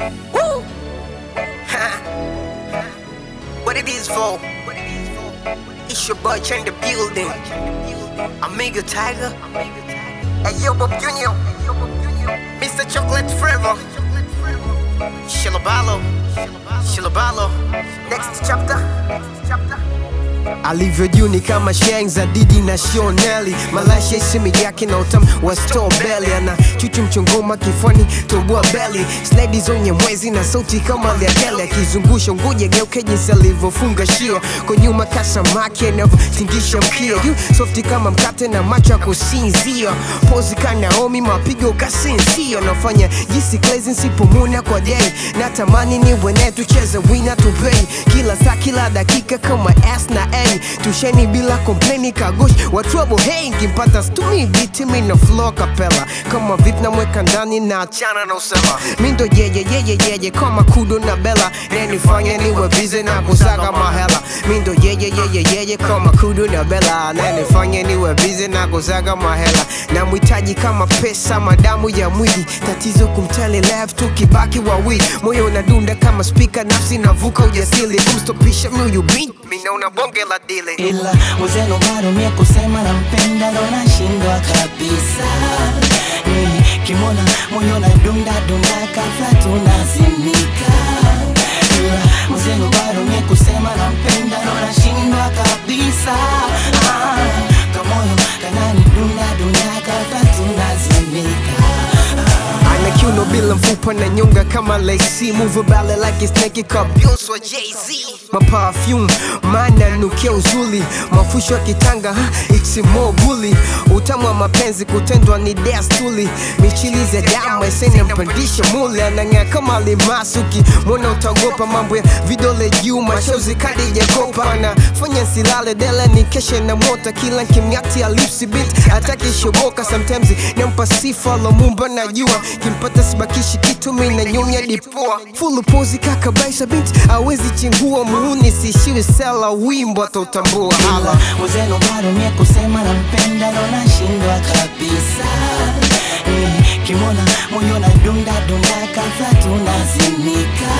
Woo! what it is for? It's your boy in the building. Amigo Tiger. Hey, yo, Bob Junior. Mr. Chocolate Forever. Shilabalo. Shilabalo. Next chapter. Next chapter. alivyo juu ni kama sheng za didi na shoneli malasha isimi yake na utamu wa stobeli ana chuchu mchongoma kifani toboa beli sledi zonye mwezi na sauti kama liakele akizungusha nguja geuke jinsi alivyofunga shia kwa nyuma kasamaki anavyotingisha mkia juu softi kama mkate na macho ya kusinzia pozi kanaomi mapigo kasinsia nafanya jisi klezi nsipomuna kwa dei natamani niwe naye tucheze wina tupei kila saa kila dakika kama s na a tusheni bila kompleni kagosh wa trouble hey nkimpata stumi biti mi na flow kapela kama vip namweka ndani na achana na usema mi ndo jeje jeje jeje kama kudo na bela nenifanya niwe bize na kusaga mahela mi ndo jeje jeje jeje kama kudo na bela nenifanya niwe bize na kusaga mahela na mhitaji kama pesa madamu ya mwili tatizo kumtele left tukibaki wawili moyo unadunda kama spika nafsi navuka ujasili kumstopisha mnuyu beat mi naona bonge la dili ila uzeno bado mie kusema nampenda ndo nashindwa kabisa Eh, kimona moyo na dunda dunda kafla tunazimika ila uzeno bado mie kusema nampenda ndo nashindwa kabisa ah, kamoyo kanani dunda dunda kafla tunazimika ana kiuno bila mfupa na nyonga kama lacy move bale like it's naked kabios wa Jay-Z my perfume mana nukia uzuli mafusho ya kitanga ha, it's more bully utamu wa mapenzi kutendwa ni desturi michilizi ya damu esene mpandisha mule anang'aa kama limasuki mwona utaogopa mambo ya vidole juu mashozi kadi jakopa anafanya silale dele ni keshe na mota kila kimng'ati alipsi bit ataki shoboka sometimes nampa sifa lomumba najua kimpata sibakishi kitu mi na nyonya dipua fulu pozi kaka baisa binti awezi chingua muuni siishiwi sela wimbo atautambua hala uzeno bado mie kusema nampenda ndo nashindwa kabisa eh, kimona moyo na dunda dunda kafla tunazimika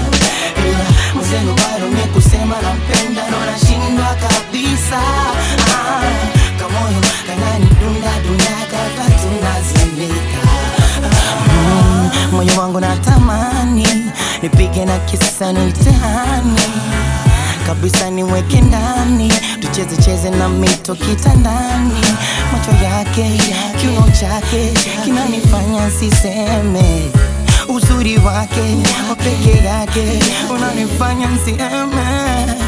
ila uzeno bado mie kusema nampenda ndo nashindwa kabisa ah, kamoyo kanani dunda dunda kafla tunazimika Mm, moyo wangu natamani nipige na kisa nitehani kabisa niweke ndani tucheze cheze na mito kitandani macho yake kiuno chake kinanifanya siseme uzuri wake wa peke yake unanifanya msieme